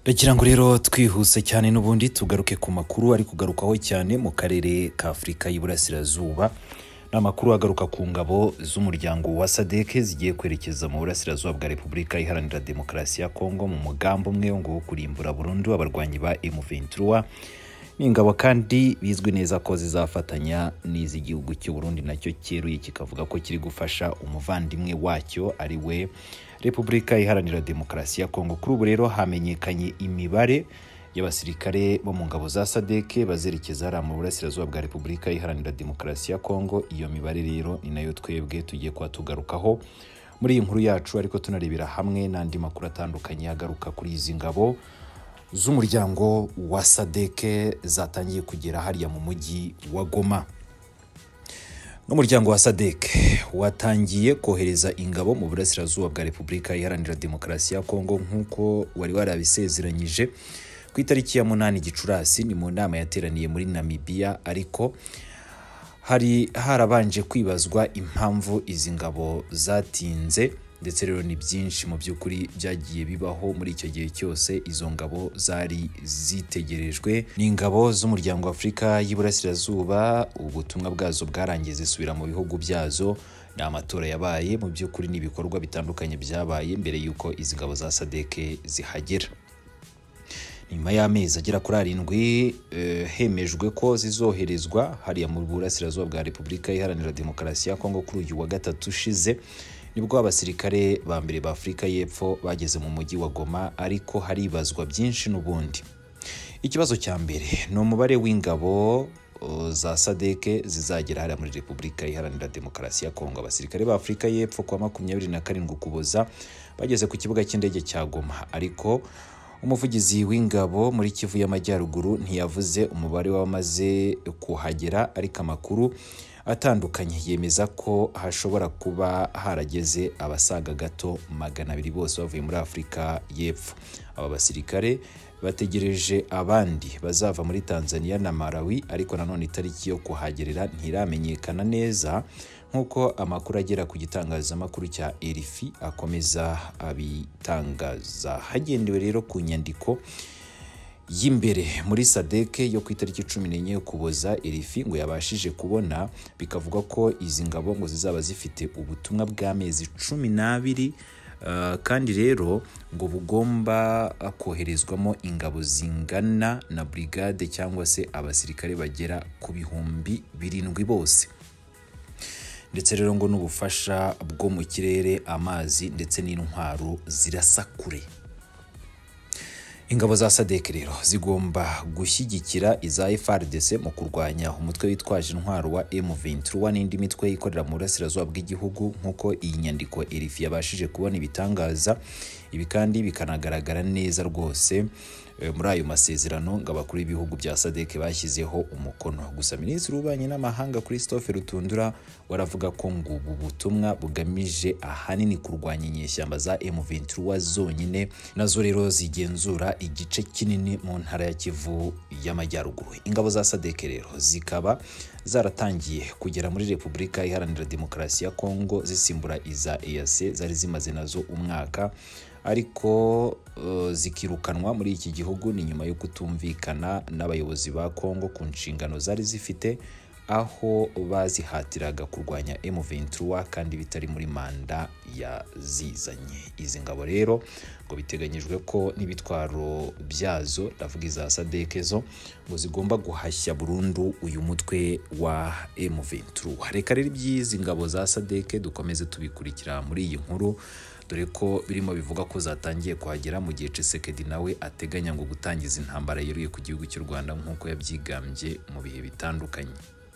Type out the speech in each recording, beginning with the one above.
ndagira ngo rero twihuse cyane n'ubundi tugaruke ku makuru ari kugarukaho cyane mu karere ka afurika y'iburasirazuba ni amakuru agaruka ku ngabo z'umuryango wa sadeke zigiye kwerekeza mu burasirazuba bwa repubulika iharanira demokarasi ya kongo mu mugambi umwe wo kurimbura burundu abarwanyi ba M23 ni ingabo kandi bizwi neza ko zizafatanya n'iz'igihugu cy'u Burundi nacyo cyeruye kikavuga ko kiri gufasha umuvandimwe wacyo ari we repubulika iharanira demokarasi ya kongo kuri ubu rero hamenyekanye imibare y'abasirikare bo mu ngabo za sadeke bazerekeza hariya mu burasirazuba bwa repubulika iharanira demokarasi ya kongo iyo mibare rero ni nayo twebwe tugiye kuba tugarukaho muri iyi nkuru yacu ariko tunarebera hamwe n'andi makuru atandukanye agaruka kuri izi ngabo z'umuryango wa sadeke zatangiye kugera hariya mu mujyi wa goma n'umuryango wa sadek watangiye kohereza ingabo mu burasirazuba bwa repubulika iharanira demokarasi ya kongo nk'uko wari warabisezeranyije ku itariki ya munani gicurasi ni mu nama yateraniye muri namibiya ariko hari harabanje kwibazwa impamvu izi ngabo zatinze ndetse rero ni byinshi mu by'ukuri byagiye bibaho muri icyo gihe cyose izo ngabo zari zitegerejwe ni ingabo z'umuryango wa afurika y'iburasirazuba ubutumwa bwazo bwarangiye zisubira mu bihugu byazo ni amatora yabaye mu by'ukuri n'ibikorwa bitandukanye byabaye mbere y'uko izi ngabo za sadeke zihagera nyuma y'amezi agera kuri arindwi hemejwe ko zizoherezwa hariya mu burasirazuba bwa repubulika iharanira demokarasi ya kongo kuri uyu wa gatatu ushize nibwo abasirikare ba mbere ba afurika y'epfo bageze mu mujyi wa goma ariko haribazwa byinshi n'ubundi ikibazo cya mbere ni umubare w'ingabo za sadeke zizagera hariya muri repubulika iharanira demokarasi ya kongo abasirikare ba afurika y'epfo kuwa makumyabiri na karindwi ukuboza bageze ku kibuga cy'indege cya goma ariko umuvugizi w'ingabo muri kivu y'amajyaruguru ntiyavuze umubare w'abamaze kuhagera ariko amakuru atandukanye yemeza ko hashobora kuba harageze abasaga gato magana abiri bose bavuye muri afurika y'epfo aba basirikare bategereje abandi bazava muri tanzania na malawi ariko nanone itariki yo kuhagerera ntiramenyekana neza nk'uko amakuru agera ku gitangazamakuru cya erifi akomeza abitangaza hagendewe rero ku nyandiko y'imbere muri sadeke yo ku itariki cumi n'enye ukuboza erifi ngo yabashije kubona bikavuga ko izi ngabo ngo zizaba zifite ubutumwa bw'amezi cumi n'abiri kandi rero ngo bugomba koherezwamo ingabo zingana na burigade cyangwa se abasirikare bagera ku bihumbi birindwi bose ndetse rero ngo n'ubufasha bwo mu kirere amazi ndetse n'intwaro zirasa kure ingabo za sadek rero zigomba gushyigikira iza FRDC mu kurwanya umutwe witwaje intwaro wa M23 n'indi mitwe ikorera mu burasirazuba bw'igihugu nk'uko iyi nyandiko Erifi yabashije kubona ibitangaza ibi kandi bikanagaragara neza rwose muri ayo masezerano ngo abakuru b'ibihugu bya sadek bashyizeho umukono gusa minisitiri w'ububanyi n'amahanga christophe rutundura waravuga ko ngo ubu butumwa bugamije ahanini kurwanya inyeshyamba za M23 zonyine nazo rero zigenzura igice kinini mu ntara ya kivu y'amajyaruguru ingabo za sadeke rero zikaba zaratangiye kugera muri repubulika iharanira demokarasi ya kongo zisimbura iza eyase zari zimaze nazo umwaka ariko uh, zikirukanwa muri iki gihugu ni nyuma yo kutumvikana n'abayobozi ba kongo ku nshingano zari zifite aho bazihatiraga kurwanya M23 kandi bitari muri manda yazizanye izi ngabo rero ngo biteganyijwe ko n'ibitwaro byazo ndavuga iza sadeke zo ngo zigomba guhashya burundu uyu mutwe wa M23 reka rero iby'izi ngabo za sadeke dukomeze tubikurikira muri iyi nkuru dore ko birimo bivuga ko zatangiye kuhagera mu gihe Tshisekedi nawe ateganya ngo gutangiza intambara yeruye ku gihugu cy'u Rwanda nk'uko yabyigambye mu bihe bitandukanye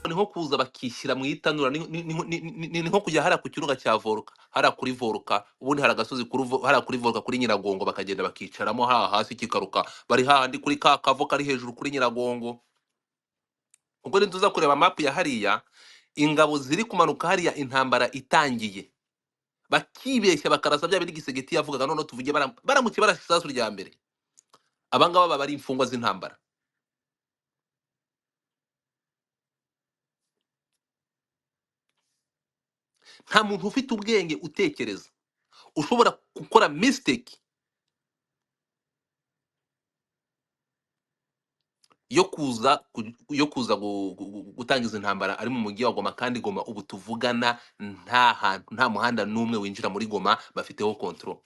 ni nko kuza bakishyira mu itanura ni nko kujya hariya ku kirunga cya voruka hariya kuri voruka ubundi hari agasozi hariya kuri voruka kuri nyiragongo bakagenda bakicaramo haha hasi kikaruka bari hahandi kuri ka kavo kari hejuru kuri nyiragongo ubwo ni tuza kureba mapu ya hariya ingabo ziri kumanuka hariya intambara itangiye bakibeshya bakarasa bya bindi gisegeti yavugaga noneho tuvuge baramuke barashe isasu rya mbere abangaba baba ari imfungwa z'intambara nta muntu ufite ubwenge utekereza ushobora gukora misiteki yo kuza ku- yo kuza gu- gu- gu- gutangiza intambara ari mu mujyi wa Goma kandi Goma ubu tuvugana nta hantu nta muhanda n'umwe winjira muri Goma bafiteho control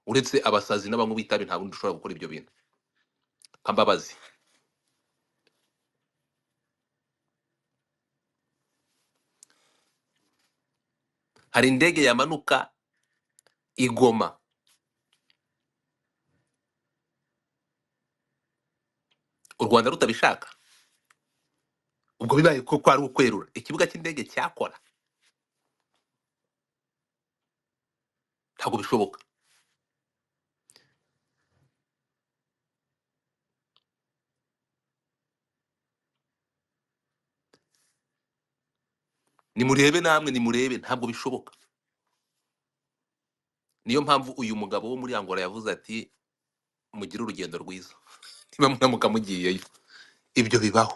uretse abasazi n'abanywi b'itabi nta bundi ushobora gukora ibyo bintu nka Mbabazi hari indege yamanuka igoma u Rwanda rutabishaka ubwo bibaye ko kwari ukwerura ikibuga cy'indege cyakora ntabwo bishoboka nimurebe namwe nimurebe ntabwo bishoboka niyo mpamvu uyu mugabo wo muri Angola yavuze ati mugire urugendo rwiza niba munamuka mugiyeyo ibyo bibaho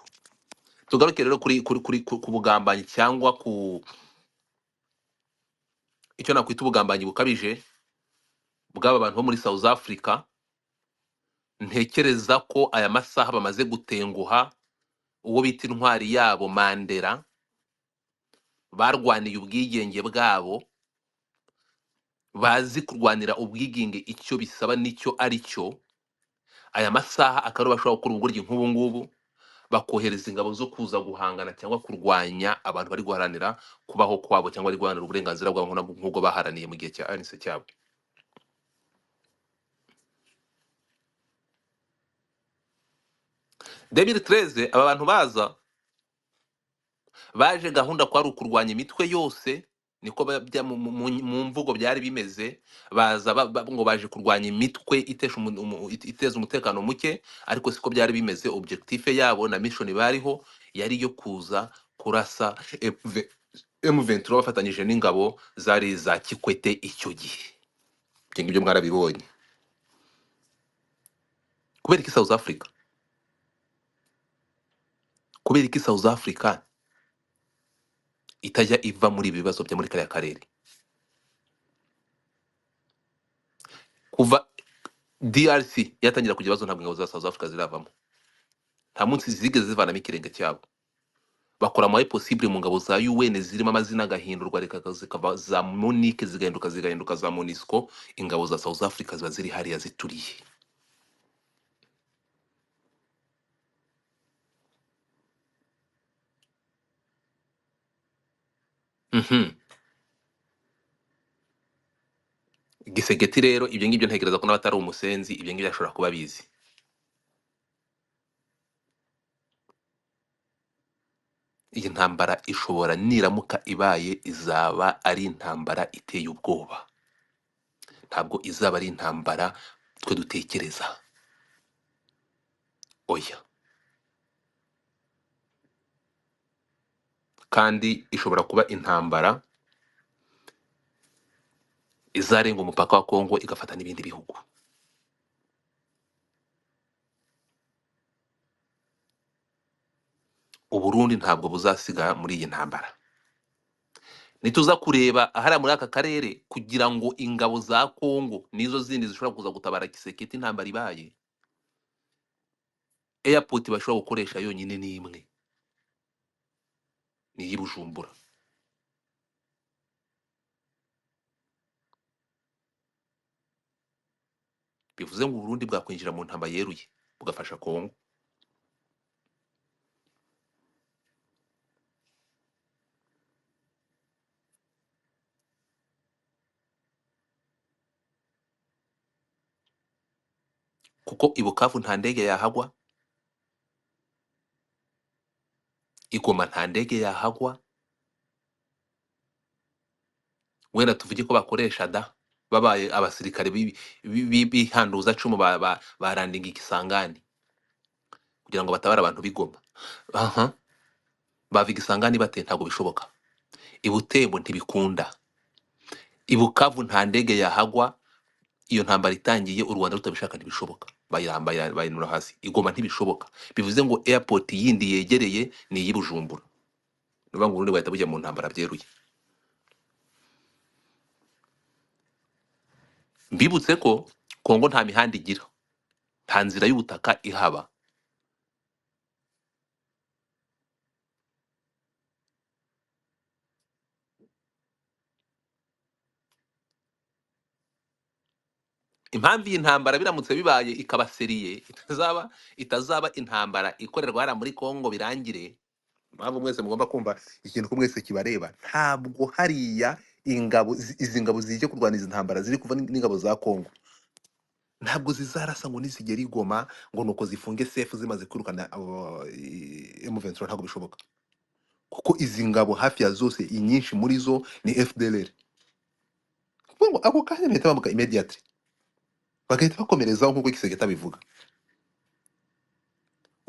tugaruke rero kuri kuri kuri ku ku bugambanyi cyangwa ku icyo nakwita ubugambanyi bukabije bw'aba bantu bo muri South Africa ntekereza ko aya masaha bamaze gutenguha uwo bita intwari yabo Mandela barwaniye ubwigenge bwabo bazi kurwanira ubwigenge icyo bisaba n'icyo ari cyo aya masaha akaba ariho bashobora gukora ubugoryi nk'ubu ngubu bakohereza ingabo zo kuza guhangana cyangwa kurwanya abantu bari guharanira kubaho kwabo cyangwa bari guharanira uburenganzira bwabo nk'ubwo nk'ubwo baharaniye mu gihe cya anise cyabo debiri tereze aba bantu baza baje gahunda kwari ukurwanya imitwe yose niko ba- bya- mu mu- mu- mu mvugo byari bimeze baza ba- ba- ngo baje kurwanya imitwe itesha umu- umu- it- iteza umutekano muke ariko siko byari bimeze objective yabo na mission bariho yari iyo kuza kurasa M- M23 bafatanyije n'ingabo zari za Kikwete icyo gihe ibyo ngibyo mwarabibonye kubera iki South Africa kubera iki South Africa itajya iva muri ibi bibazo byo muri kariya karere kuva DRC yatangira kugira ibibazo ntabwo ingabo za South Africa ziravamo nta munsi zigeze zivanamo ikirenge cyabo bakora amaye possible mu ngabo za UN zirimo amazina agahindurwa reka zikava za Monique zigahinduka zigahinduka za MONUSCO ingabo za South Africa ziba ziri hariya zituriye mhm gisegeti rero ibyo ngibyo ntekereza ko n'abatari umusenzi ibyo ngibyo ashobora kuba bizi iyi ntambara ishobora niramuka ibaye izaba ari intambara iteye ubwoba ntabwo izaba ari intambara twe dutekereza oya kandi ishobora kuba intambara izarenga umupaka wa Kongo igafata n'ibindi bihugu uburundi ntabwo buzasigara muri iyi ntambara nituza kureba ahariya muri aka karere kugira ngo ingabo za kongo nizo zindi zishobora kuza gutabara kiseketi intambara ibaye airport bashobora gukoresha yonyine ni imwe ni iy'i bujumbura bivuze ngo uburundi bwakwinjira mu ntambara yeruye bugafasha kongo kuko i bukavu nta ndege yahagwa i goma nta ndege yahagwa wenda tuvuge ko bakoresha da babaye abasirikare b'ibi- bi- bi- bihanduzacumu ba- ba- barandinga igisangani kugira ngo batabare abantu b'igoma aha bava igisangani bate ntabwo bishoboka i butembo ntibikunda i bukavu nta ndege yahagwa iyo ntambara itangiye u rwanda rutabishaka ntibishoboka bayirambaye bayinura hasi igoma ntibishoboka bivuze ngo airport yindi yegereye ni iy'i bujumbura ni ukuvuga ngo uburundi bahita bujya mu ntambara byeruye mbibutse ko kongo nta mihanda igira nta nzira y'ubutaka ihaba impamvu iyi ntambara biramutse bibaye ikaba seriye itazaba itazaba intambara ikorerwa hariya muri kongo birangire impamvu mwese mugomba kumva ikintu ko mwese kibareba ntabwo hariya ingabo zi- izi ngabo zigiye kurwana izi ntambara ziri kuva n'ing- n'ingabo za kongo ntabwo zizarasa ngo nizigera igoma ngo nuko zifunge sefu zimaze kwirukana abo, eh, M23 ntabwo bishoboka kuko izi ngabo hafi ya zose inyinshi muri zo ni fdlr kuko ngo ako kanya bahita bambuka immediately bagahita bakomerezaho nk'uko igisegeka bivuga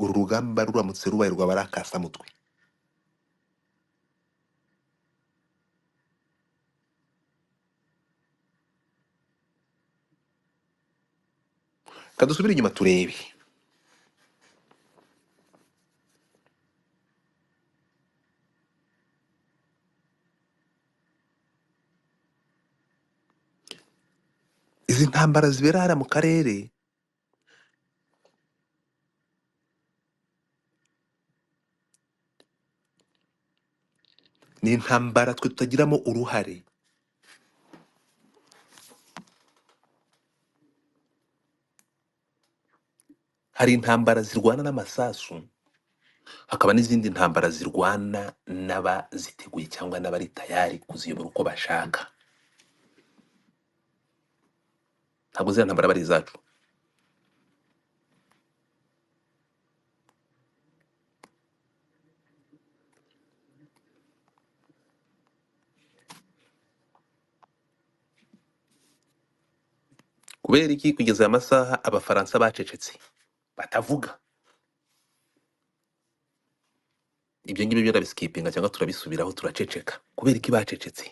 uru rugamba ruramutse rubaye rwaba ari akasamutwe kadusubire inyuma turebe izi ntambara zibera hariya mu karere ni intambara twe tutagiramo uruhare hari intambara zirwana n'amasasu hakaba n'izindi ntambara zirwana n'abaziteguye cyangwa n'abari tayari kuziyobora uko bashaka ntabwo ziriya ntambara aba ari izacu kubera iki kugeza aya masaha abafaransa bacecetse batavuga ibyo ngibyo byo turabisikipinga cyangwa turabisubiraho turaceceka kubera iki bacecetse